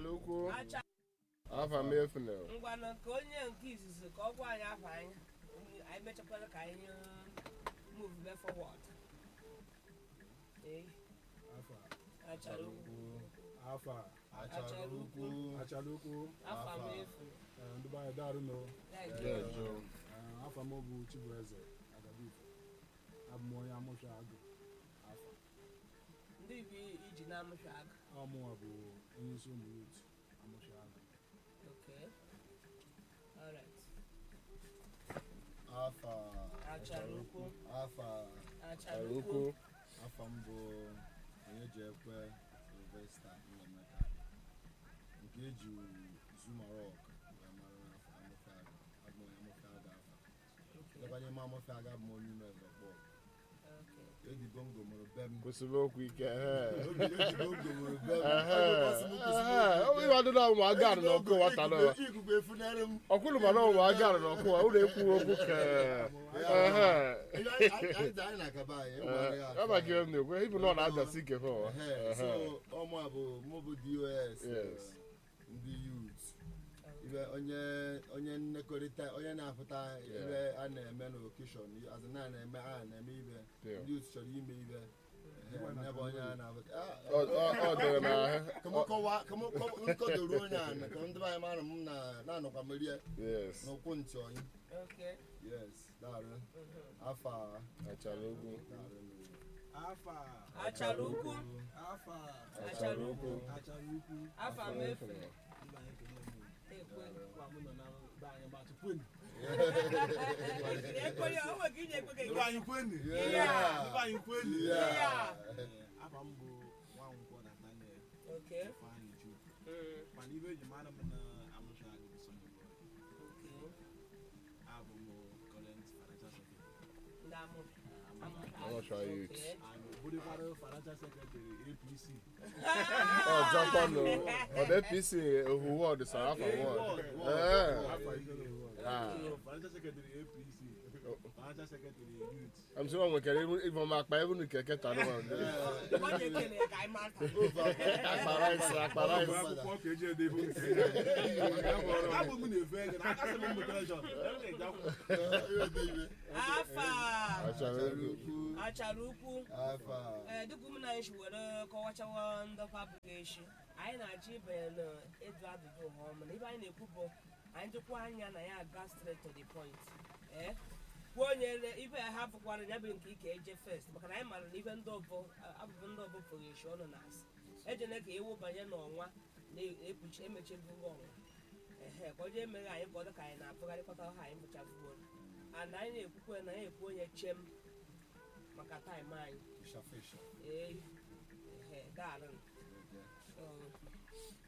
achala ukwu acha afa m efuna ngwanụ ka onye nke izizi ka ọ gwa anyị afa anyị anyị mechakwara ka anyị move be forward ee afa achara ukwu afa achara ukwu achala ukwu afa m efu eh, ndị be anyị daarụ nọ Thank Yeah, you. Joe. Eh, afa m bụ chibueze agabifo abụ m onye amụsha agụ afa ndị bi iji na-amụsha aka ọmụnwa bụ onye isi ụmụ yut amụsha agụ okay alright afa achara ukwu afa achara achala ukwu ukwu afa m bụ onye ji ekwe silvesta nnemeka nke eji zumarok wee mara n'afọ amụfeaga abụ m onye amụfeaga afa Okay, dịkwa n'ime amụfeaga bụ m onye ime ezọkpọ okay. eji bongo mụrụ be m kwụsịrị okwu ike ehe. Obi eji bongo mụrụ be m Ehe, Ọ bụ ọsị m kwụsịrị ehe. okwu ike. Ọ bụ ịwa dị na ụmụ aga Eji n'ọkụ bongo- nwata nọ ikuku- ikuku efunarị m ọkwụrụ mana ụmụ aga n'ọkụ ụlọ ekwu okwu ka ehe Anyị- anyị anyị- anyị na-akaba anyị ịgwa ya ebe gị m na-ekwe ibu na ọ na-adasi ike fọ Ehe, so ọmụ a bụ mụ bụ dos Yes. eh, ndị yut ibe onye onye nnekọrịta onye na-apụta ibe a na-eme n'okeshọn azụ na na-eme a na-eme ibe Yeah. ndị yut chọrọ ime ibe Ehe, nye bụ onye a na-apụta Ah, ọ dịrị n'ahụ ka mụ kọwaa ka mụ kọ- nkọdoro onye a na ka ndị be anyị mara m na na-anọkwa merie yes n'ụkwụ ntị onye Okay. yes daarụ Mhm. afa achala ukwu daarụ afa achara ukwu afa achara ukwu achala ukwu afa m efu ndị be anyị ekele m ekwe kwa mụ nọ na be anyị gbatụ kwenu ekwe ya o nwere ka ị na-ekwe ka ndị ị be anyị kwenu Yeah. ndị be anyị kwenu Yeah. Eh, afa m bụ nwankwọ Nathaniel Okay. Ifeanyị Chukwu Mm, mana ibe eji mara m na amụsha agụ bụ Sunday boy okay. abụ m current financial secretary Ndị amụ- Amụsha youth. Okay. and obodokwara financial secretary APC ọjọkwanụ ọdụ apc ohuwe ọdịsara afọ Eh, nwa ward, Eh. ward, afọ itoolu ward. Ah. So, financial secretary APC financial secretary youth I'm sure nwekere ịbụ m akpa ebe unu keke tara nwa Ọ na-ekele ya ka anyị mara ka- akpara isi akpara Ọ bụ isi akwụkwọ ka eji ede ibu nke abụ m na-efe ego na aka sị m mụtara jọn ebe na-eje akwụkwọ afa achara ukwu achara ukwu afa ee dịka ụmụnna anyị si were kọwachawa ndọkwa abụghị echi anyị na-achọ ibanye n'ịjụ ajụjụ ha ọma na ibe anyị na-ekwu bụ anyị dịkwa anya na ya aga straight to the point ee kwuo onye re- ibe ya hapụkwara ya bụ nke ike eje first maka na anyị mara na ibe ndị ọbọ abụbụ ndị ọbọ pụrụ echi ọnụ na asị ejene ka ewu banye n'ọnwa na-ekpuchi emechibugo ọnwa ehe ka onye emeghe anyị ka ọ dị ka anyị na-apụgharịkọta ha anyị bụchafuo ana anyị na-ekwukwe na anyị ekwu onye chem maka taịm anyị fisha fisha ee ehe daarụ Okay. Um,